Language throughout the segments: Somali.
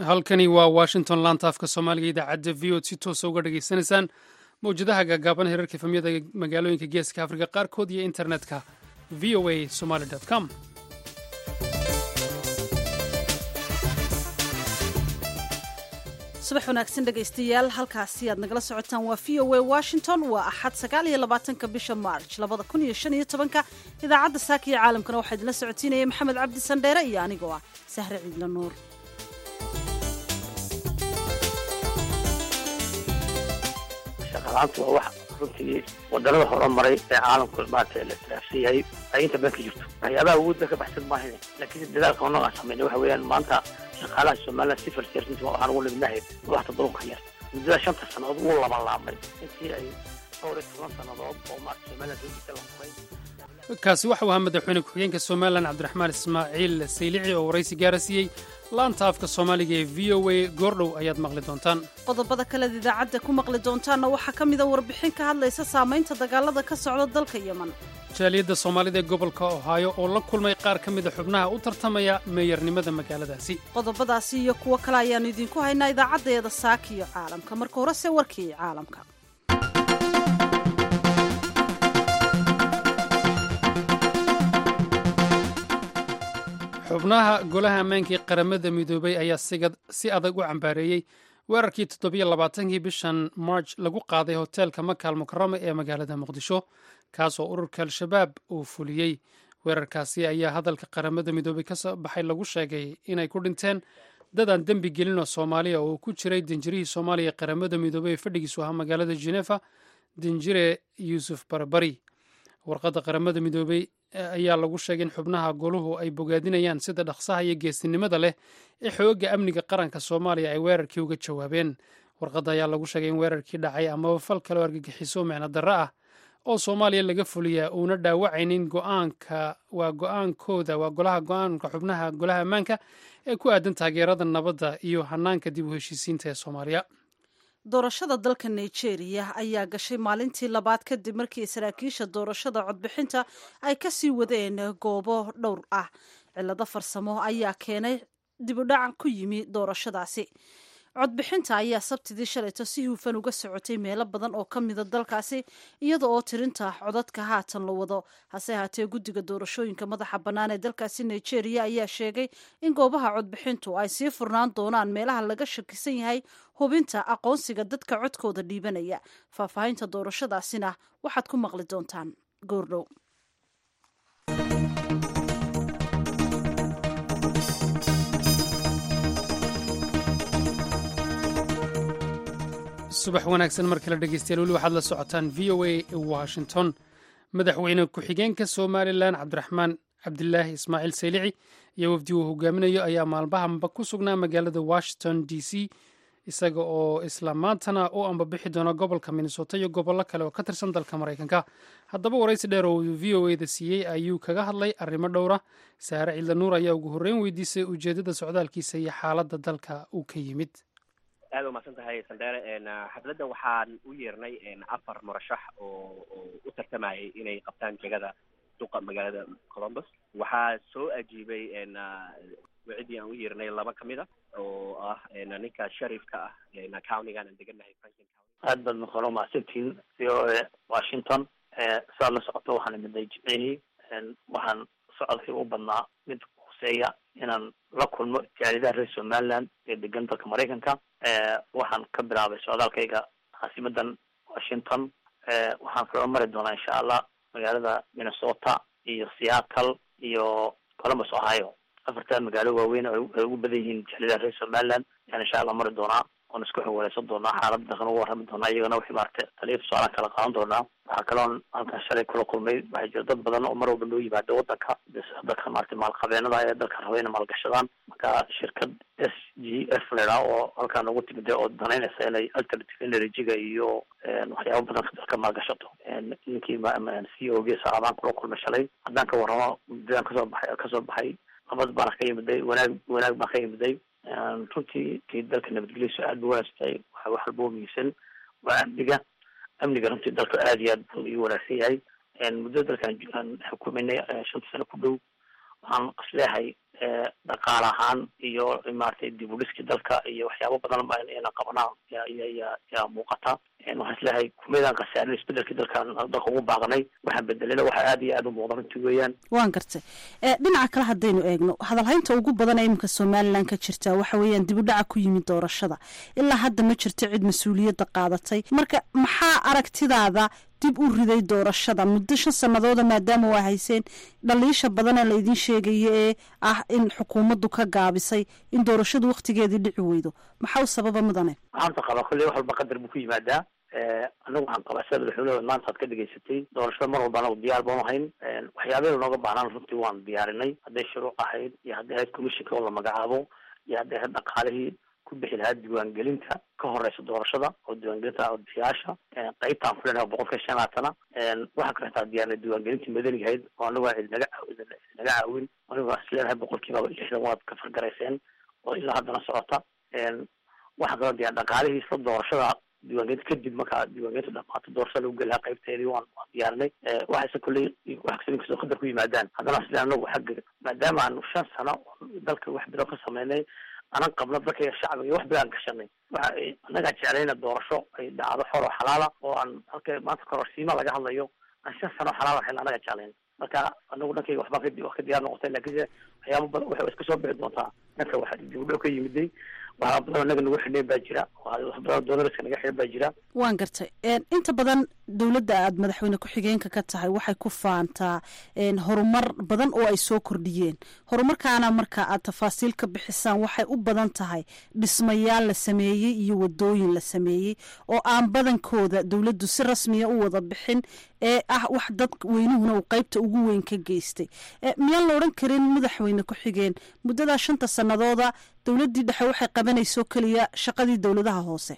halkani waa washington laanta afka soomaaliga idaacadda v od si toosa uga dhageysanaysaan mawjadaha gaagaaban herarka efamyada magaalooyinka geeska afrika qaarkood iyo internetka v o a somaly com subax wanaagsan dhegaystayaal halkaasi aad nagala socotaan waa v o a washington waa axad sagaal iyo labaatanka bisha march labada kun iyo shan iyo tobanka idaacadda saaka iyo caalamkana waxaa idinla socotiinaya maxamed cabdi sandheere iyo anigoo ah sahre ciidla nuur shaqalaanta waa wax runtii wadannada horumaray ee caalamku maarata la tiraafsan yahay ay inta badan ka jirto waxyaabaha awoodda ka baxsan maahan laakiin dadaalka annaga aan samayna waxa weeyaan maanta shaqaalaha somaliland civil service waxaan ugu libnahay madaxda dalka yar muddada shanta sannadood wuu labalaabmay intii ay dhowr iyo toban sannadood oo maarata somaliland soo jirta la furay kaasi waxau ahaa madaxweyne ku-xigeenka somalilan cabdiraxmaan ismaaciil saylici oo waraysi gaara siiyey laanta afka soomaaliga ee v o a goordhow ayaad maqli doontaan qodobada kaleed idaacadda ku maqli doontaanna waxaa ka mida warbixin ka hadlaysa saamaynta dagaalada ka socda dalka yeman jaaliyadda soomaalida ee gobolka ohaayo oo la kulmay qaar ka mida xubnaha u tartamaya meeyarnimada magaaladaasi qodobadaasi iyo kuwo kale ayaannu idinku haynaa idaacaddeeda saaka iyo caalamka marka horese warkii caalamka xubnaha golaha ammaankii qaramada midoobay ayaa si adag u cambaareeyey weerarkii toddobiyo labaatankii bishan march lagu qaaday hoteelka makaal mukarama ee magaalada muqdisho kaasoo ururka al-shabaab uu fuliyey weerarkaasi ayaa hadalka qaramada midoobay ka soo baxay lagu sheegay inay ku dhinteen dad aan dembi gelinoo soomaaliya oo ku jiray danjirihii soomaaliya ee qaramada midoobey ee fadhigiisu ahaa magaalada genefa danjire yuusuf barbari warqadda qaramada midoobey ayaa lagu sheegay in xubnaha goluhu ay bogaadinayaan sida dhaqsaha iyo geesinimada leh ee xoogga amniga qaranka soomaaliya ay weerarkii uga jawaabeen warqadda ayaa lagu sheegay in weerarkii dhacay amaba fal kale oo argagixiso micno darro ah oo soomaaliya laga fuliyaa uuna dhaawacaynin go'aanka waa go'aankooda waa golaha go'aanka xubnaha golaha ammaanka ee ku aadan taageerada nabadda iyo hanaanka dib u heshiisiinta ee soomaaliya doorashada dalka nigeria ayaa gashay maalintii labaad kadib markii saraakiisha doorashada codbixinta ay ka sii wadeen goobo dhowr ah cillado farsamo ayaa keenay dibudhac ku yimi doorashadaasi codbixinta ayaa sabtidii shalayto si hufan uga socotay meelo badan oo ka mida dalkaasi iyada oo tirinta codadka haatan la wado hase haatee guddiga doorashooyinka madaxa bannaan ee dalkaasi nigeria ayaa sheegay in goobaha codbixintu ay sii furnaan doonaan meelaha laga shakisan yahay hubinta aqoonsiga dadka codkooda dhiibanaya faahfaahinta doorashadaasina waxaad ku maqli doontaan goordhow subax wanaagsan mar kale dhegeystayaal weli waxaad la socotaan v o a washington madaxweyne ku-xigeenka somalilan cabdiraxmaan cabdilaahi ismaaciil saylici iyo wafdi uu hogaaminayo ayaa maalmahanba ku sugnaa magaalada washington d c isaga oo isla maantana u ambabixi doona gobolka minnesota iyo gobollo kale oo ka tirsan dalka maraykanka haddaba waraysi dheer oo v o eda siiyey ayuu kaga hadlay arrimo dhowra saare ciidla nuur ayaa ugu horreyn weydiisay ujeeddada socdaalkiisa iyo xaaladda dalka uu ka yimid aad umahadsan tahay sandheere xafladda waxaan u yeernay afar murashax oo oo u tartamayay inay qabtaan jegada duqa magaalada columbus waxaa soo ajiibay wacidii aan u yeernay laba ka mid a oo ah ninka sharifka ah countigan aan deganahay franklin county aad baad makalo mahadsantihiin v o a washington saad la socoto waxaan imiday jimcihii waxaan socodkii u badnaa mid huseeya inaan la kulmo jaalidaha reer somaliland ee degan dalka maraykanka waxaan ka bilaabay socdaalkayga caasimadan washington waxaan kaga mari doonaa insha allah magaalada minnesota iyo seattle iyo columbus ohio afartaa magaalo waaweyn ay ugu badan yihiin jaalidaha reer somaliland ayaan insha allah mari doonaa oon isku xawaaleysan doonaa xaalada dalkan uga warrami doonaa iyagana wixii maarata taliya tusaalahan kala qaadan doonaa waxaa kaloon halkan shalay kula kulmay waxaa jira dad badan oo mar walba loo yimaado wadanka dadka maarata maalqabeenada ee dalka raba inay maalgashadaan marka shirkad s g f lera oo halkaan ugu timida oo danaynaysa inay alternative energy-ga iyo waxyaaba badan dalka maalgashato ninkii c o g salaadaan kula kulmay shalay haddaan ka warramo muddadaan kasoo baxay kasoo baxay nabad baana ka yimiday wanaag wanaag baan ka yimiday runtii kii dalka nabadgelyadiisu aad bu wanaagsantahay waxa wax walba muhiimsan waa amniga amniga runtii dalka aad iyo aad buu ii wanaagsan yahay muddada dalkaan aan xukumaynay shanta sano ku dhow waxaan isleehay dhaqaal ahaan iyo maratay dib u dhiskii dalka iyo waxyaabo badan ba ina qabanaan ya ya ya yaa muuqata waxaan isleeyahay kumeedaan khasaarin isbedelkii dalkan dalka ugu baaqnay waxaan bedelena waxa aada iyo aada u muuqda runtii weeyaan waan gartay dhinaca kale haddaynu eegno hadalhaynta ugu badan ee iminka somalilan ka jirta waxa weeyaan dib u dhaca ku yimid doorashada ilaa hadda ma jirto cid mas-uuliyadda qaadatay marka maxaa aragtidaada dib u riday doorashada muddo shan sanadooda maadaama waa hayseen dhaliisha badanee laydin sheegaya ee ah in xukuumaddu ka gaabisay in doorashadu waktigeedii dhici weydo maxaa u sababa mudane waxaanta qabaa kolley wax walba qadar buu ku yimaadaa anagu waxaan qabaa sida madaxweyneha maanta aad ka dhegaysatay doorashada mar walba anagu diyaar baan ahayn waxyaabeeda nooga baahnaan runtii waan diyaarinay hadday shuruuc ahayd iyo hadday ahayd commissionka oo la magacaabo iyo hadday ahayd dhaqaalihii ku bixi lahaa diiwaangelinta ka horeysa doorashada oo diiwaangelinta codbixiyaasha qeybtaan ku leenahay boqolka shan laatana waxaa kale taa diyaarnay diiwaangelintii madaniga ahayd oo anagu aan idinaga idinaga caawin anigu aan isleenahay boqolkiiba lixdan waad ka fargarayseen oo ilaa haddana socota waxaa kaloo diyaar dhaqaalihii isla doorashada diiwaangelinta kadib markaa diiwaangelinta dhamaato doorashada lagu gelahaa qaybteedii waan waan diyaarinay waxayse kolley wax kasta inkastoo qadar ku yimaadaan haddana sida anagu xagga maadaama aanu shan sano dalka wax bilo ka sameynay anan qabno dadka shacbiga wax bilaan gashanay waxa annagaa jeclayna doorasho ay dhacdo xor oo xalaala oo aan halka maanta kororsiima laga hadlayo aan shan sano xalaal ahayn annaga jeclayn marka anagu dhankayga waxbaa ka wax ka diyaar noqotay laakiinse waxyaaba badan waxay iska soo bixi doontaa dhanka waxa dibudhow ka yimiday waxaa badan anaga nagu xidhneen baa jira wax badan doonariska naga xidhan baa jira waan gartay inta badan dowladda aada madaxweyne ku-xigeenka ka tahay waxay ku faantaa horumar badan oo ay soo kordhiyeen horumarkaana marka aad tafaasiil ka bixisaan waxay u badan tahay dhismayaal la sameeyey iyo wadooyin la sameeyey oo aan badankooda dowladdu si rasmiya u wada bixin ee ah wax dad weynuhuna uu qeybta ugu weyn ka geystay miyaan la odhan karin madaxweyne ku-xigeen muddadaa shanta sanadooda dowladdii dhexe waxay qabanayso keliya shaqadii dowladaha hoose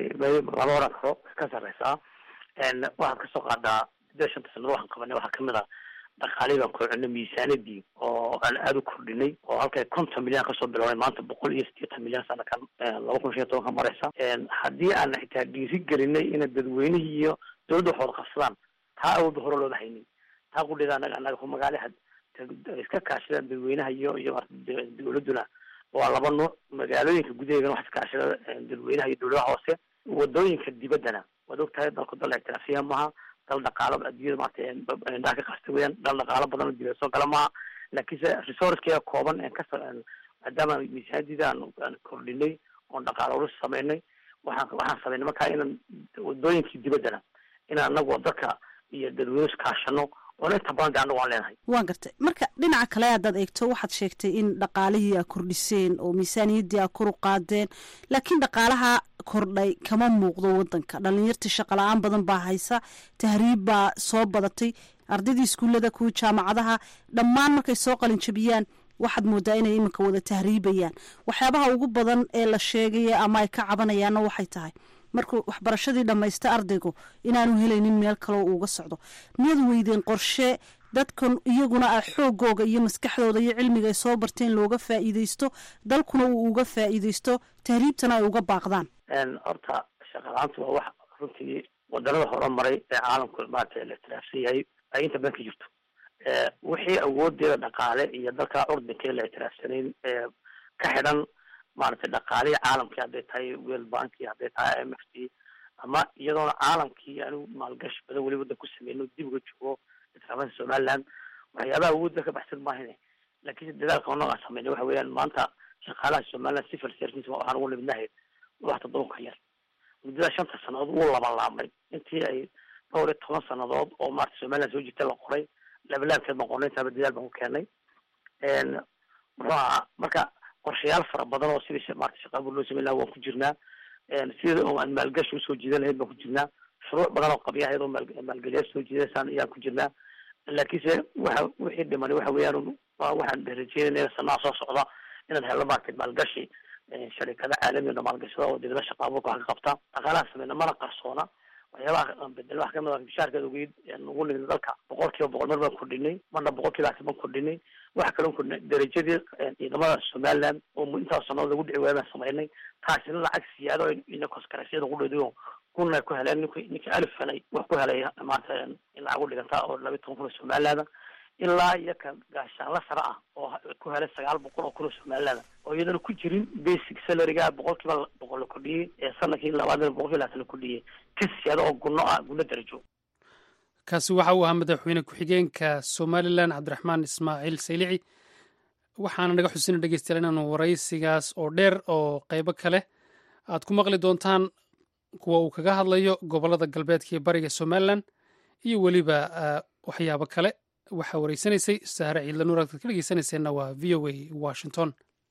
lama oran karo ka sareysaa waxaad kasoo qaadaa siddeed shanta sanado waxaan qabanay waxaa kamid a dhaqaalihii baan koocinay miisaanadii oo aan aada u kordhinay oo halkay konton milyan kasoo bilownay maanta boqol iyo siddeetan milyan sanakan laba kun shan iyo toban ka mareysa haddii aan xitaa dhiiri gelinay ina dadweynihii iyo dowladda wax wada qabsadaan taa awoodba hore looda haynin taa qudheeda anaga anaga ku magaalaha iska kaashadaan dadweynaha iyo iyo dowladduna waa laba nuuc magaalooyinka gudaheegana wax iskaashada dadweynaha iyo dowladaha hoose wadooyinka dibaddana waad ogtahay dalku dal ictiraafiya maaha dal dhaqaalo adduunyada maarata indhaha ka qasta weyaan dal dhaqaalo badan oo dibad soo gala maaha laakiinse resourcekeega kooban en ka maadaama miisaanadiida aan kordhinay oon dhaqaalo ulus sameynay waxaan waxaan sameynay markaa inaan wadooyinkii dibaddana inaan anagu dadka iyo dadweyne iskaashano oona inta badan de anagu aan leenahay waan gartay marka dhinaca kale haddaad eegto waxaad sheegtay in dhaqaalihii aa kordhiseen oo miisaaniyaddii aa kor u qaadeen laakiin dhaqaalaha kordhay kama muuqdo wadanka dhalinyartii shaqala-aan badan baa haysa tahriib baa soo badatay ardaydii iskuullada kuwa jaamacadaha dhammaan markay soo qalinjabiyaan waxaad moodaa inay iminka wada tahriibayaan waxyaabaha ugu badan ee la sheegaya ama ay ka cabanayaanna waxay tahay markuu waxbarashadii dhammaysta ardaygu inaanu helaynin meel kaleo uuga socdo miyaad weydeen qorshe dadkan iyaguna a xoogooga iyo maskaxdooda iyo cilmiga ay soo barteen looga faa'iideysto dalkuna uu uga faa'iideysto tahriibtana ay uga baaqdaan horta shaqalaanta waa wax runtii wadanada horumaray ee caalamku maarata la ictiraafsan yahay ay inta badan ka jirto wixii awoodeeda dhaqaale iyo dalka curdinka la ictiraafsanayn ee ka xidhan maaragtay dhaqaalihii caalamkii hadday tahay world banki hadday tahay i m f t ama iyadoona caalamkii anigu maalgashi badan weli wadan ku sameyno dib uga joogo itraafada somaliland waxyaabaha awoodda ka baxsan maahine laakiinse dadaalka onaga aan sameynay waxa weeyaan maanta shaqaalaha somaliland civil service waxaan ugu nimidnahay wax toddoba ka yar muddada shanta sanadood wuu labalaabmay intii ay dhowr iyo toban sanadood oo maarata somaliland soo jirta la qoray labalaabkeed baan qornay intaaba dadaal baan ku keenay muxuu ahaa marka qorshayaal fara badan oo sidii maarata shaqaabur loo sameyn laha waan ku jirnaa sida oo aan maalgashi usoo jiidan lahayd baan ku jirnaa shuruuc badan oo qabyahayd oo maal maalgeliyaad soo jiidaysaan ayaan ku jirnaa laakiinse waxa wixii dhimani waxa weeyaan waxaan rajeynayna sanaa soo socda inaad helno maarata maalgashi sharikada caalamiga maalgashada oo dibada shaqaaburka wax ka qabta dhaqaalaha sameyna mana qarsoona waxyaabaha bedel wax kamid a bishaarkeed ogeyd ugu nimid dalka boqol kiiba boqol mar baan kordhinay marna boqol kiiba asi baan kordhinay waxa kaloo kordhinay darajadii ciidamada somaliland oo intaas sanadood lagu dhici waaya baan sameynay taasina lacag siyaado ina koskarasyada ku dhediyo kuna ku heleen nink ninka alif helay wax ku helay maanta in lacag u dhiganta oo laba toban kun oo somaliland ilaa iyo kan gaashaanla sare ah oo ku helay sagaal boqol oo kun oo somaliland oo iyadana ku jirin basic salaryga boqol kiiba boqol la kordhiyey ee sanadkii labaadna boqol kiiba labaatan la kordhiyey ka siyaada oo gunno ah gunno darajo kaasi waxa uu ahaa madaxweyne ku-xigeenka somalilan cabdiraxmaan ismaaciil saylici waxaana naga xusina dhegeystayaal inaanu waraysigaas oo dheer oo qeybo kale aad ku maqli doontaan kuwa uu kaga hadlayo gobolada galbeedka iyo bariga somalilan iyo weliba waxyaabo kale waxaa wareysanaysay sahre ciidla nuur aad ka dhegeysanayseena waa v o a washington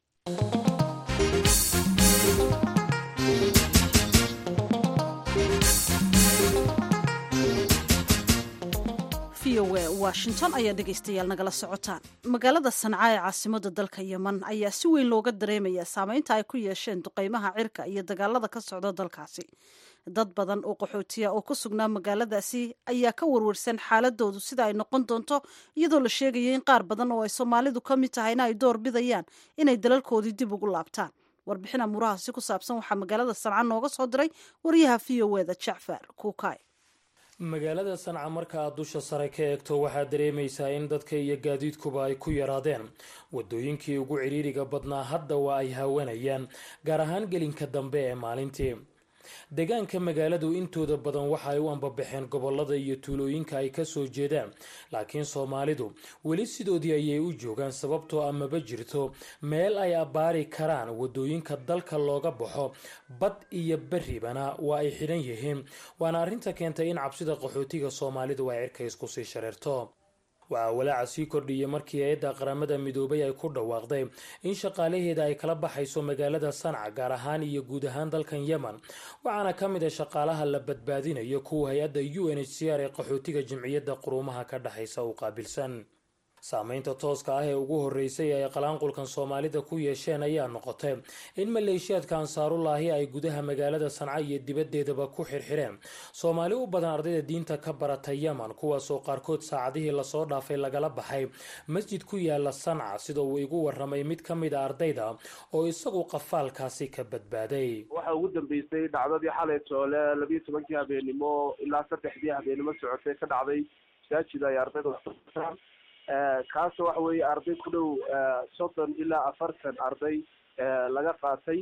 v o a washington ayaa dhegaystayaal nagala socotaan magaalada sanca ee caasimada dalka yeman ayaa si weyn looga dareemayaa saameynta ay ku yeesheen duqeymaha cirka iyo dagaalada ka socda dalkaasi dad badan oo qaxootiya oo ku sugnaa magaaladaasi ayaa ka warwarsan xaaladoodu sida ay noqon doonto iyadoo la sheegaya in qaar badan oo ay soomaalidu ka mid tahayna ay door bidayaan inay dalalkoodii dib ugu laabtaan warbixin amuurahaasi ku saabsan waxaa magaalada sanca nooga soo diray wariyaha v o eda jacfar kuukay magaalada sanca marka aad dusha sare ka eegto waxaad dareemaysaa in dadka iyo gaadiidkuba ay ku yaraadeen wadooyinkii ugu cidhiiriga badnaa hadda waa ay haawanayaan gaar ahaan gelinka dambe ee maalintii deegaanka magaaladu intooda badan waxa ay u ambabaxeen gobolada iyo tuulooyinka ay kasoo jeedaan laakiin soomaalidu weli sidoodii ayay u joogaan sababtoo amaba jirto meel ay abbaari karaan wadooyinka dalka looga baxo bad iyo berribana waa ay xidhan yihiin waana arrinta keentay in cabsida qaxootiga soomaalidu ay cirka isku sii shareerto waxaa walaaca sii kordhiyay markii hay-adda qaramada midoobay ay ku dhawaaqday in shaqaalaheeda ay kala baxayso magaalada sanca gaar ahaan iyo guud ahaan dalkan yemen waxaana ka mid a shaqaalaha la badbaadinayo kuwa hay-adda u n h c r ee qaxootiga jimciyadda quruumaha ka dhexaysa u qaabilsan saameynta tooska ah ee ugu horeysay ay qalaanqulkan soomaalida ku yeesheen ayaa noqotay in maleeshiyaadka ansaarullaahi ay gudaha magaalada sanca iyo dibaddeedaba ku xirxireen soomaali u badan ardayda diinta ka barata yemen kuwaasoo qaarkood saacadihii lasoo dhaafay lagala baxay masjid ku yaala sanca sida uu igu waramay mid ka mid a ardayda oo isagu qafaalkaasi ka badbaaday waxa ugu dambeysay dhacdadii xalay toole labiyo tobankii habeenimo ilaa saddexdii habeenimo socotay ka dhacday masaajid ay ardayda waxaan kaasoo waxa weeye arday ku dhow soddon ilaa afartan arday laga qaatay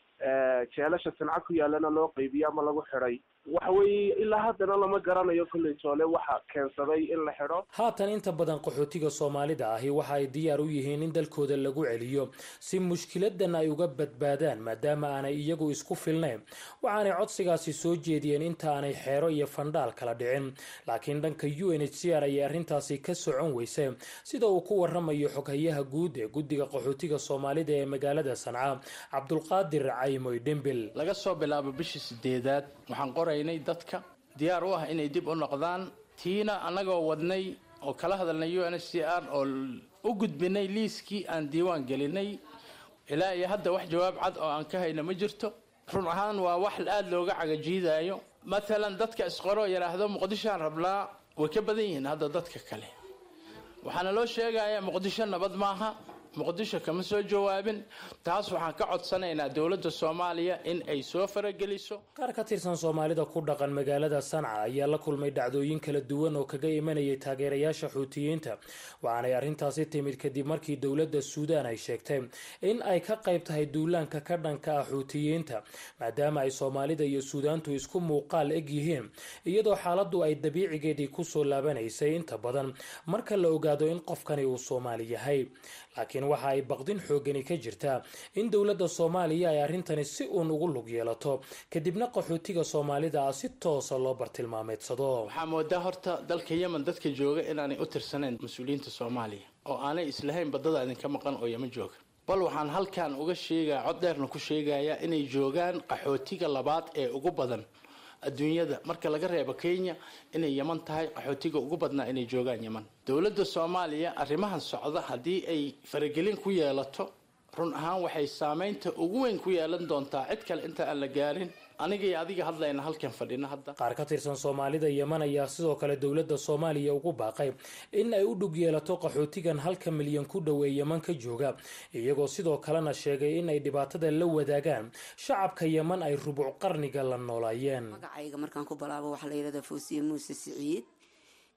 jeelasha sanca ku yaalana loo qeybiye ama lagu xidhay waxa weeye ilaa haddana lama garanayo kolley toole waxa keensaday in la xidho haatan inta badan qaxootiga soomaalida ahi waxa ay diyaar u yihiin in dalkooda lagu celiyo si mushkiladan ay uga badbaadaan maadaama aanay iyagu isku filnayn waxaanay codsigaasi soo jeediyeen inta aanay xeero iyo fandhaal kala dhicin laakiin dhanka u n h c r ayay arrintaasi ka socon weysay sida uu ku waramayo xoghayaha guud ee guddiga qaxootiga soomaalida ee magaalada sanca cabdulqaadir caymoy dhembil laga soo bilaabo bishii sideedaad waxaan qoraynay dadka diyaar u ah inay dib u noqdaan tiina annagoo wadnay oo kala hadalnay u n h c r oo u gudbinay liiskii aan diiwaan gelinay ilaa iyo hadda wax jawaab cad oo aan ka hayno ma jirto run ahaan waa wax aada looga cagajiidayo matalan dadka isqoro yidhaahdo muqdishoaan rablaa way ka badan yihiin hadda dadka kale waxaana loo sheegayaa muqdisho nabad maaha muqdisho kama soo jawaabin taas waxaan ka codsanaynaa dowladda soomaaliya in ay soo farageliso qaar ka tirsan soomaalida ku dhaqan magaalada sanca ayaa la kulmay dhacdooyin kala duwan oo kaga imanayay taageerayaasha xuutiyiinta waxaanay arrintaasi timid kadib markii dowladda suudaan ay sheegtay in ay ka qayb tahay duulaanka ka dhanka ah xuutiyiinta maadaama ay soomaalida iyo suudaantu isku muuqaal eg yihiin iyadoo xaaladdu ay dabiicigeedii kusoo laabanaysay inta badan marka la ogaado in qofkani uu soomaali yahay laakiin waxa ay baqdin xoogani ka jirtaa in dowladda soomaaliya ay arrintani si uun ugu lug yeelato kadibna qaxootiga soomaalida ah si toosa loo bartilmaameedsado waxaa moodaa horta dalka yemen dadka jooga inaanay u tirsanayn mas-uuliyiinta soomaaliya oo aanay islahayn badada idinka maqan oo yeman jooga bal waxaan halkan uga sheegaya cod dheerna ku sheegayaa inay joogaan qaxootiga labaad ee ugu badan adduunyada marka laga reebo kenya inay yeman tahay qaxootiga ugu badnaa inay joogaan yeman dowladda soomaaliya arrimahan socda haddii ay faragelin ku yeelato run ahaan waxay saameynta ugu weyn ku yeelan doontaa cid kale inta aan la gaarin aniga iyo adiga hadlayna halkan fadhina hadda qaar ka tirsan soomaalida yeman ayaa sidoo kale dowladda soomaaliya ugu baaqay in ay u dhug yeelato qaxootigan halka milyan ku dhow ee yeman ka jooga iyagoo sidoo kalena sheegay in ay dhibaatada la wadaagaan shacabka yeman ay rubuc qarniga la noolaayeen magacayga markaan ku balaabo waxaa la yidhahdaa foosiye muuse siciid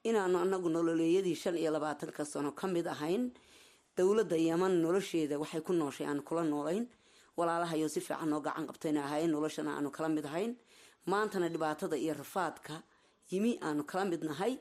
inaanu anagu nololeeyadii shan iyo labaatanka sano ka mid ahayn dowladda yeman nolosheeda waxay ku nooshay aanu kula noolayn walaalahayo si fiican noo gacan qabtayna ahayn noloshana aanu kala mid ahayn maantana dhibaatada iyo rafaadka yimi aanu kala mid nahay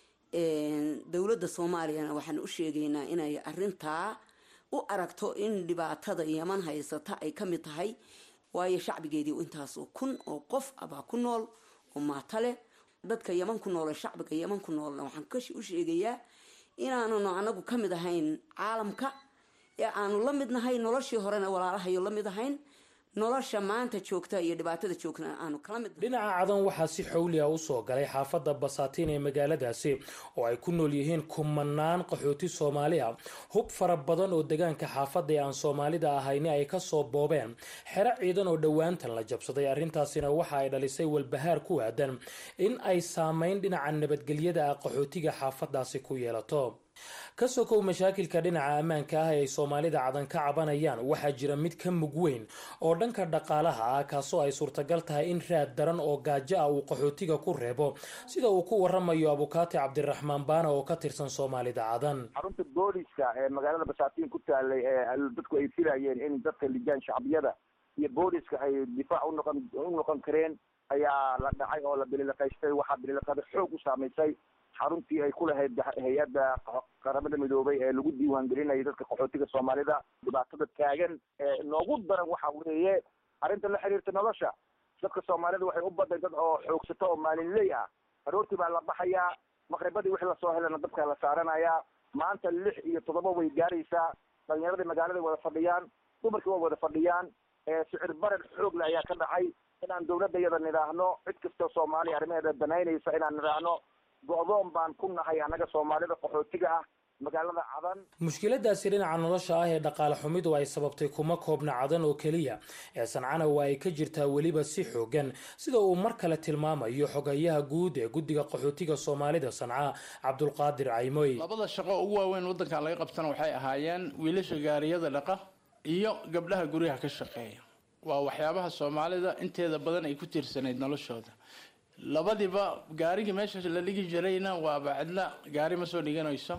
dowladda soomaaliyana waxaan u sheegaynaa inay arintaa u aragto in dhibaatada yeman haysata ay ka mid tahay waayo shacbigeedii intaas kun oo qof abaa ku nool oo maato leh dadka yeman ku noole shacbiga yeman ku noolna waxaan kashi u sheegayaa inaananu anagu ka mid ahayn caalamka ee aanu la mid nahay noloshii horena walaalahayo la mid ahayn nolosha maanta joogta iyo dhibaatada joogtana aanu kala mid dhinaca cadan waxaa si xawliya usoo galay xaafadda basaatiin ee magaaladaasi oo ay ku nool yihiin kumanaan qaxooti soomaali ah hub fara badan oo degaanka xaafadda ee aan soomaalida ahayni ay kasoo boobeen xero ciidan oo dhowaantan la jabsaday arrintaasina waxa ay dhalisay walbahaar ku aadan in ay saameyn dhinaca nabadgelyada ah qaxootiga xaafadaasi ku yeelato ka sokow mashaakilka dhinaca ammaanka ah ee ay soomaalida cadan ka cabanayaan waxaa jira mid ka mug weyn oo dhanka dhaqaalaha ah kaasoo ay suurtagal tahay in raad daran oo gaajo ah uu qaxootiga ku reebo sida uu ku waramayo abukaati cabdiraxmaan baana oo ka tirsan soomaalida cadan xarunta booliska ee magaalada basaatiin ku taalay ee dadku ay filayeen in dadka lijaan shacbiyada iyo booliska ay difaac unoqon u noqon kareen ayaa la dhacay oo la bililiqaystay waxaa bililiqada xoog u saamaysay xaruntii ay ku lahayd hay-adda qaramada midoobay ee lagu diiwaan gelinayay dadka qaxootiga soomaalida dhibaatada taagan ee noogu daran waxa weeye arrinta la xiriirta nolosha dadka soomaalida waxay u baday dad oo xoogsato oo maalinley ah aroortii baa la baxayaa maqribadii wixii lasoo helana dabkaa la saaranayaa maanta lix iyo toddoba way gaaraysaa dhalinyaradii magaalada wada fadhiyaan dumarkii waa wada fadhiyaan sicir barar xoogle ayaa ka dhacay inaan dawladda iyada nidhaahno cid kastoo soomaaliya arrimaheeda danaynaysa inaan nidhaahno go-doon baan ku nahay annaga soomaalida qaxootiga ah magaalada cadan mushkiladaasi dhinaca nolosha ah ee dhaqaale xumidu ay sababtay kuma koobna cadan oo keliya ee sancana waa ay ka jirtaa weliba si xoogan sida uu mar kale tilmaamayo xogayaha guud ee guddiga qaxootiga soomaalida sanca cabdulqaadir caymoy labada shaqo ugu waaweyn waddankan laga qabtana waxay ahaayeen wiilasha gaariyada dhaqa iyo gabdhaha guryaha ka shaqeeya waa waxyaabaha soomaalida inteeda badan ay ku tiirsanayd noloshooda labadiba gaarigii meesha la dhigi jirayna waaba cidla gaari ma soo dhiganayso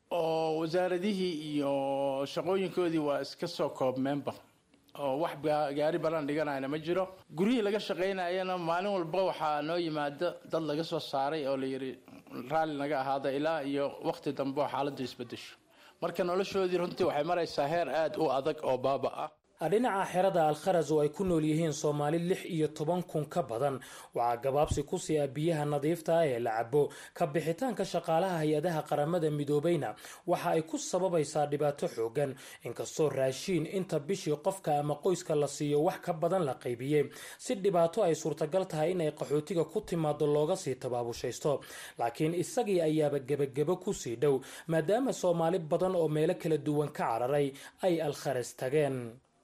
oo wasaaradihii iyo shaqooyinkoodii waa iska soo koobmeenba oo wax gaari balan dhiganayna ma jiro guryihii laga shaqaynayana maalin walba waxaa noo yimaada dad laga soo saaray oo layidhi raalli naga ahaada ilaa iyo waqti dambe oo xaaladdu isbedesho marka noloshoodii runtii waxay maraysaa heer aada u adag oo baaba ah dhinaca xerada alkharas oo ay ku nool yihiin soomaali lix iyo toban kun ka badan waxaa gabaabsi ku sii ah biyaha nadiifta ah ee la cabo ka bixitaanka shaqaalaha hay-adaha qaramada midoobeyna waxa ay ku sababaysaa dhibaato xoogan inkastoo raashiin inta bishii qofka ama qoyska la siiyo wax ka badan la qaybiyey si dhibaato ay suurtagal tahay inay qaxootiga ku timaado looga sii tabaabushaysto laakiin isagii ayaaba gebagebo kusii dhow maadaama soomaali badan oo meelo kala duwan ka cararay ay alkharas tageen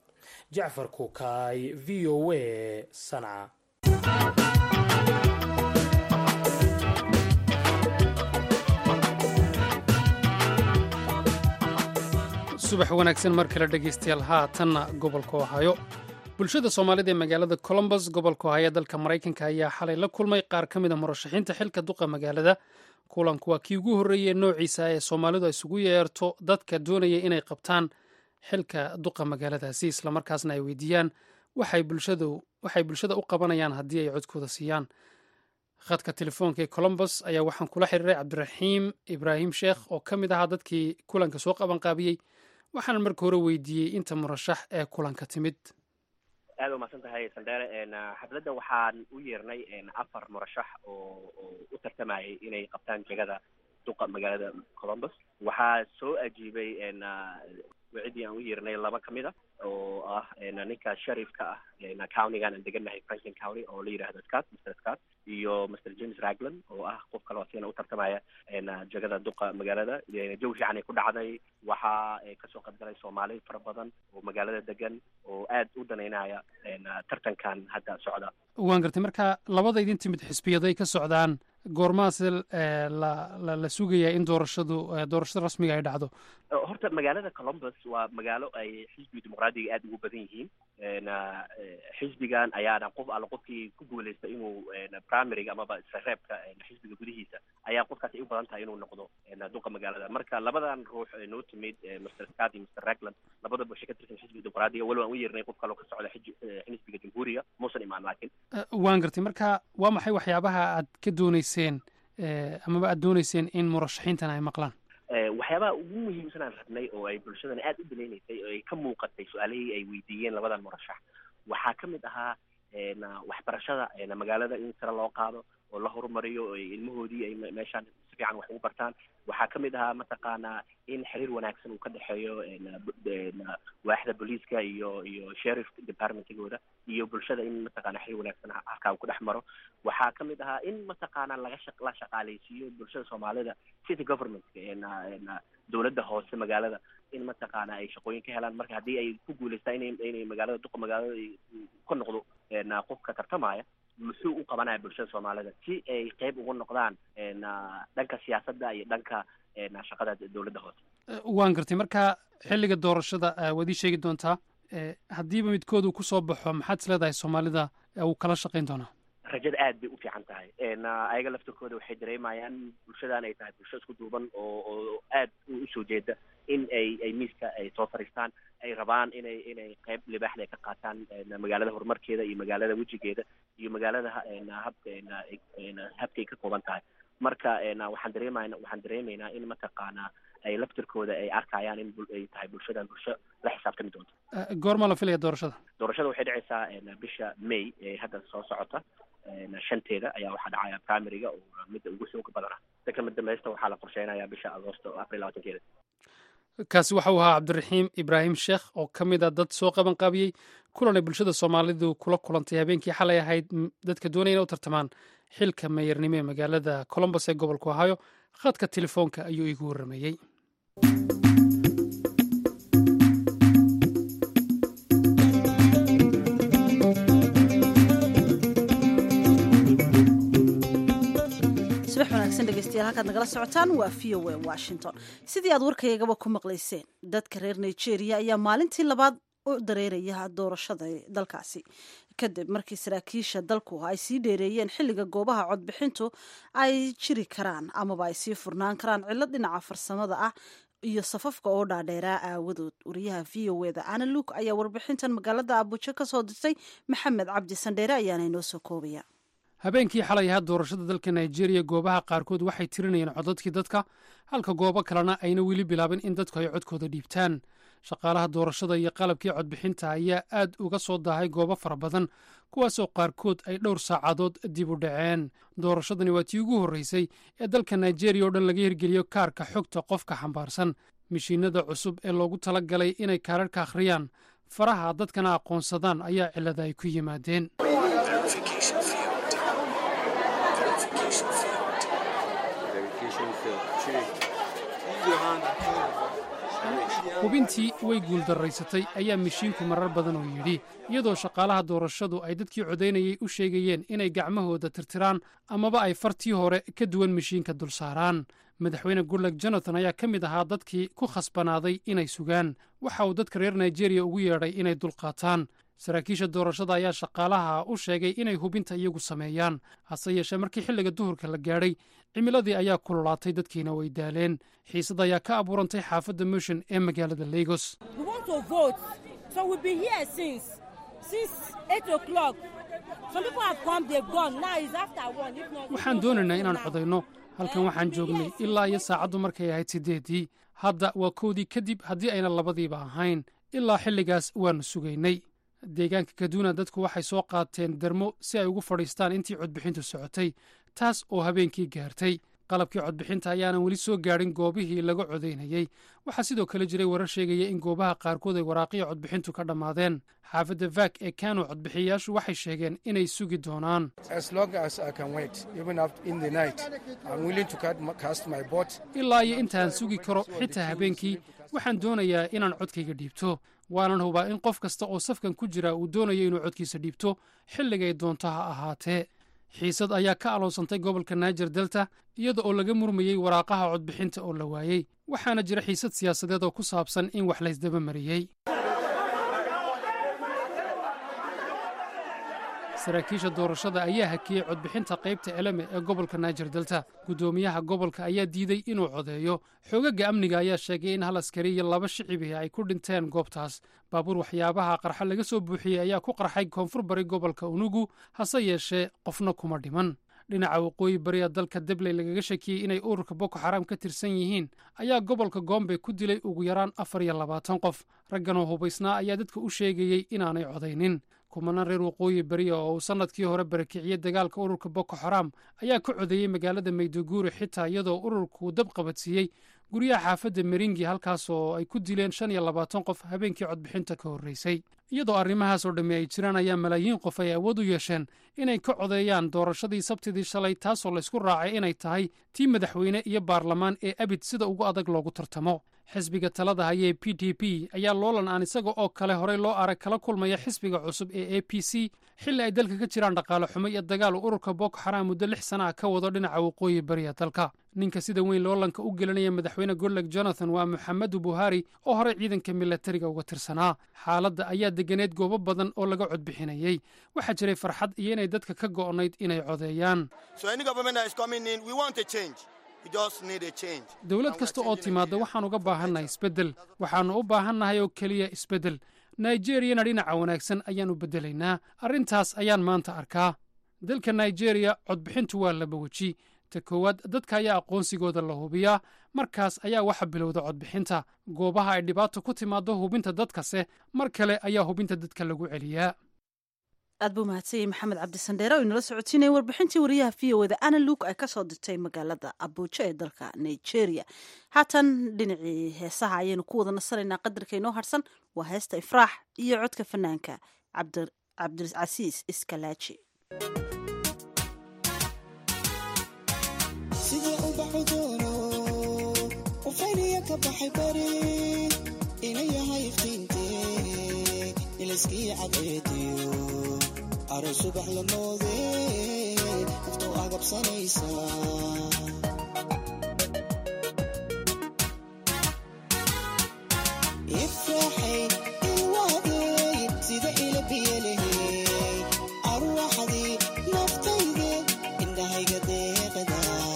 jacfar kukaay v o a sanca subax wanaagsan mar kale dhegaystayaal haatanna gobolka ohaayo bulshada soomaalida ee magaalada colombos gobolka ohaayo dalka maraykanka ayaa xalay la kulmay qaar ka mid a murashaxiinta xilka duqa magaalada kulanku waa kii ugu horreeyey noociisa ee soomaalidu ay isugu yeerto dadka doonaya inay qabtaan xilka duqa magaaladaasi islamarkaasna ay weydiiyaan waxay bulshada u qabanayaan haddii ay codkooda siiyaan khadka telefoonka ee colombos ayaa waxaan kula xiriiray cabdiraxiim ibraahim sheekh oo ka mid ahaa dadkii kulanka soo qabanqaabiyey waxaana marka hore weydiiyey inta murashax ee kulanka timid aada umahadsan tahay sandere xafladda waxaan u yeernay afar murashax oo oo u tartamayay inay qabtaan jegada duqa magaalada colombos waxaa soo ajiibay wacidii aan u yeernay laba ka mid a oo ah ninka sharifka ah countygan aan degannahay franklin county oo la yidhahdo scott mr scott iyo mr james ragland oo ah qof kaloo asigana u tartamaya jegada duqa magaalada jawi fiican ay ku dhacday waxaa kasoo qaybgalay soomaali fara badan oo magaalada degan oo aad u danaynaya tartankan hadda socda waan gartay marka labada idin timid xisbiyaday ka socdaan goormaase la la sugayaa in doorashadu doorashada rasmiga ay dhacdo horta magaalada colombus waa magaalo ay xisbiga dimuqraadiga aada ugu badan yihiin xisbigan ayaana qof alla qofkii ku guuleysta inuu primaryga amaba sareebka xisbiga gudihiisa ayaa qofkaasi ay u badan tahay inuu noqdo duqa magaalada marka labadan ruux noo timid mr scott iyo mr ragland labadaba waxay ka tirsan xisbiga dimuqraadiga walow aan u yeernay qof kaloo ka socda xisbiga jamhuuriga muusan imaan laakiin waan gartay marka waa maxay waxyaabaha aad ka dooneyseen amaba aad dooneyseen in murashaxiintan ay maqlaan waxyaabaha ugu muhiimsan aan rabnay oo ay bulshadana aada u daneyneysay oo ay ka muuqatay su-aalihii ay weydiiyeen labadan murashax waxaa ka mid ahaa waxbarashada magaalada in sare loo qaado oo la horumariyo oo ilmahoodii ay meeshaan si fiican wax ugu bartaan waxaa ka mid ahaa mataqaanaa in xiriir wanaagsan uu ka dhexeeyo waaxda booliiska iyo iyo sheriff departmentigooda iyo bulshada in mataqaana xiriir wanaagsan halkaa uu ku dhex maro waxaa ka mid ahaa in mataqaana laga shaq la shaqaaleysiiyo bulshada soomaalida city government dowladda hoose magaalada in mataqaana ay shaqooyin ka helaan marka haddii ay ku guuleystaan inay inay magaalada duqa magaalada ka noqdo qofka tartamaya muxuu u qabanaya bulshada soomaalida si ay qeyb ugu noqdaan dhanka siyaasadda iyo dhanka shaqada dowladda hoose waan gartay marka xilliga doorashada waad ii sheegi doontaa haddiiba midkood uu kusoo baxo maxaad is leedahay soomaalida uu kala shaqayn doonaa rajada aad bay u fiican tahay ayaga laftirkooda waxay dareemayaan bulshadan ay tahay bulsho isku duuban oo oo aad usoo jeeda in ay ay miiska ay soo fariistaan ay rabaan inay inay qeyb libaaxda ay ka qaataan magaalada horumarkeeda iyo magaalada wejigeeda iyo magaalada habka habkay ka kooban tahay marka waxaan dareemayna waxaan dareemaynaa in mataqaanaa ay laftirkooda ay arkayaan in ay tahay bulshadan bulsho la xisaabtami doonto goorma la filaya doorashada doorashada waxay dhacaysaa bisha may ee hadda soo socota shanteeda ayaa waxaa dhacaya primaryga oo midda ugu xooga badana dadka dambaysta waxaa la qorsheynayaa bisha agoosto april labaatankeeda kaasi waxa uu ahaa cabdiraxiim ibraahim sheekh oo ka mid a dad soo qaban qaabiyey kulan ay bulshada soomaalidu kula kulantay habeenkii xalay ahayd dadka doonaya ina u tartamaan xilka meeyarnimo ee magaalada colombos ee gobolka ohio khadka telefoonka ayuu iigu warrameeyey subax wanaagsan dhegeystayaal halkaad nagala socotaan waa v o a washington sidii aad warkaygaba ku maqlayseen dadka reer nigeria ayaa maalintii labaad u dareeraya doorashada dalkaasi kadib markii saraakiisha dalku ay sii dheereeyeen xilliga goobaha codbixintu ay jiri karaan amaba ay sii furnaan karaan cilo dhinaca farsamada ah iyo safafka oo dhaadheeraa aawadood wariyaha v o eda ana luuk ayaa warbixintan magaalada abujo ka soo dirtay maxamed cabdi sandheere ayaana inoo soo koobaya habeenkii xalay ahaa doorashada dalka nigeria goobaha qaarkood waxay tirinayeen codadkii dadka halka goobo kalena ayna weli bilaabin in dadku ay codkooda dhiibtaan shaqaalaha doorashada iyo qalabkii codbixinta ayaa aad uga soo daahay goobo fara badan kuwaasoo qaarkood ay dhowr saacadood dib u dhaceen doorashadani waa tii ugu horreysay ee dalka nigeria oo dhan laga hirgeliyo kaarka xogta qofka xambaarsan mishiinada cusub ee loogu tala galay inay kaararka akhriyaan faraha dadkana aqoonsadaan ayaa cilada ay ku yimaadeen hubintii way guuldarraysatay ayaa mishiinku marar badan oo yidhi iyadoo shaqaalaha doorashadu ay dadkii codaynayay u sheegayeen inay gacmahooda tirtiraan amaba ay fartii hore ka duwan mishiinka dul saaraan madaxweyne goodlag jonathan ayaa ka mid ahaa dadkii ku khasbanaaday inay sugaan waxa uu dadka reer nigeria ugu yeedhay inay dulqaataan saraakiisha doorashada ayaa shaqaalaha u sheegay inay hubinta iyagu sameeyaan hase yeeshee markii xilliga duhurka la gaadhay cimiladii ayaa kululaatay dadkiina way daaleen xiisad ayaa ka abuurantay xaafadda motion ee magaalada lagos waxaan doonaynaa inaan codayno halkan waxaan joognay ilaa iyo saacaddu markay ahayd siddeeddii hadda waa kowdii kadib haddii ayna labadiiba ahayn ilaa xilligaas waannu sugaynay deegaanka kaduna dadku waxay soo qaateen dermo si ay ugu fadhiistaan intii codbixintu socotay taas oo habeenkii gaartay qalabkii codbixinta ayaanan weli soo gaadhin goobihii laga codaynayey waxaa sidoo kale jiray warar sheegaya in goobaha qaarkood ay waraaqiya codbixintu ka dhammaadeen xaafadda vak ee kano codbixiyayaashu waxay sheegeen inay sugi doonaan ilaa iyo intaan sugi karo xitaa habeenkii waxaan doonayaa inaan codkayga dhiibto waanan hubaa in qof kasta oo safkan ku jira uu doonayo inuu codkiisa dhiibto xilligay doonto ha ahaatee xiisad ayaa ka aloonsantay gobolka naajer delta iyada oo laga murmayey waraaqaha codbixinta oo la waayey waxaana jira xiisad siyaasadeed oo ku saabsan in wax laysdaba mariyey saraakiisha doorashada ayaa hakiyey codbixinta qaybta eleme ee gobolka naijer delta guddoomiyaha gobolka ayaa diiday inuu codeeyo xoogaga amniga ayaa sheegay in hal askari iyo laba shicibihi ay ku dhinteen goobtaas baabuur waxyaabaha qarxa laga soo buuxiyey ayaa ku qarxay koonfur bari gobolka unugu hase yeeshee qofna kuma dhiman dhinaca waqooyi bariya dalka debley lagaga shakiyey inay ururka boko xaram ka tirsan yihiin ayaa gobolka gombe ku dilay ugu yaraan afar iyo labaatan qof ragganoo hubaysnaa ayaa dadka u sheegayey inaanay codaynin kumanaan reer waqooyi beriya oo uu sannadkii hore barakiciyey dagaalka ururka boko xaram ayaa ka codeeyey magaalada mayduguri xitaa iyadoo ururku dab qabadsiiyey guryaha xaafadda meringi halkaas oo ay ku dileen shan iyo labaatan qof habeenkii codbixinta ka horreysay iyadoo arrimahaas oo dhammi ay jiraan ayaa malaayiin qof ay awood u yeesheen inay ka codeeyaan doorashadii sabtidii shalay taasoo laysku raacay inay tahay tii madaxweyne iyo baarlamaan ee abid sida ugu adag loogu tartamo xisbiga talada hayee p d p ayaa loolan aan isaga oo kale horey loo arag kala kulmaya xisbiga cusub ee a p c xilli ay dalka ka jiraan dhaqaale xumo iyo dagaal uu ururka boko xaram muddo lix sana ah ka wado dhinaca waqooyi bariya dalka ninka sida weyn loolanka u gelinaya madaxweyne goodleg jonathan waa maxamedu buhari oo horey ciidanka milatariga uga tirsanaa xaaladda ayaa deganeed goobo badan oo laga codbixinayey waxaa jiray farxad iyo inay dadka ka go'nayd inay codeeyaan dowlad kasta oo timaadda waxaan uga baahannahay isbeddel waxaannu u baahannahay oo keliya isbeddel naijeriyana dhinaca wanaagsan ayaan u beddelaynaa arrintaas ayaan maanta arkaa dalka naijeeriya codbixintu waa laba weji ta koowaad dadka ayaa aqoonsigooda la hubiyaa markaas ayaa waxa bilowda codbixinta goobaha ay dhibaato ku timaaddo hubinta dadkase mar kale ayaa hubinta dadka lagu celiyaa aad buu mahadsanyay maxamed cabdisandheere oo inala socotiinaya warbixintii wariyaha v o eda ana luuk ay ka soo dirtay magaalada abuujo ee dalka nigeria haatan dhinacii heesaha ayaynu ku wada nasanaynaa qadarka inoo harsan waa heesta ifraax iyo codka fanaanka cabdicasiis iskalaaji aro subax la moode naftu agabsanaysa ifraxay ilwaadey sida ila biyalehey arwaxdii naftayde indhahayga deeqda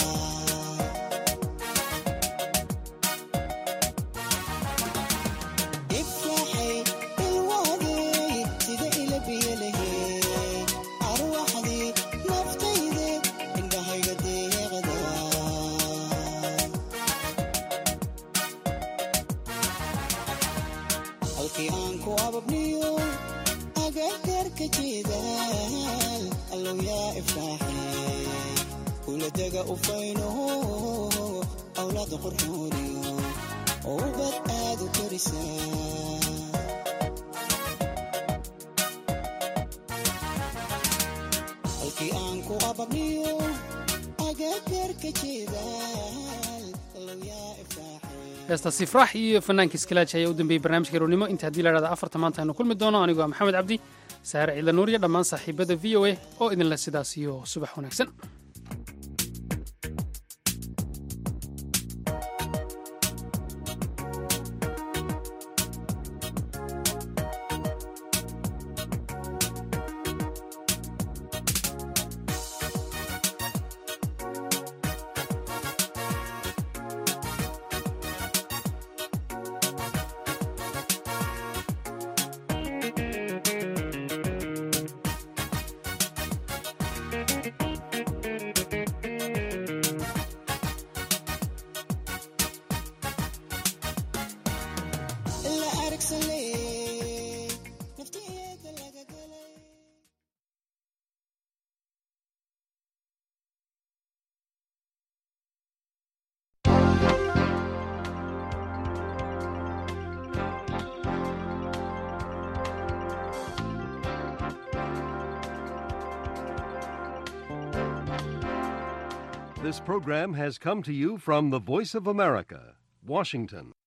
ifraxay ilwaadey sida ila biyalehey arwaxdii naftayde indhahayga deeqda halkii aan ku ababniyo agagarka jeedaal allow yaa ifraaxay kula dega ufayno awlaada qorxooniyo ubad aad u korisaa halkii aan ku ababniyo agagarka jeedaal allow yaa ifraaxay heestaas ifraax iyo fanaanka iskalaaji ayaa u dambeeyey barnaamijka garownimo inta haddii la dhahda afarta maanta aynu kulmi doono anigoo ah maxamed cabdi saare ciidla nuur iyo dhammaan saaxiibada v o a oo idinle sidaas iyo subax wanaagsan la aragsanlee nafteeda laga galay This program has come to you from the Voice of America, Washington.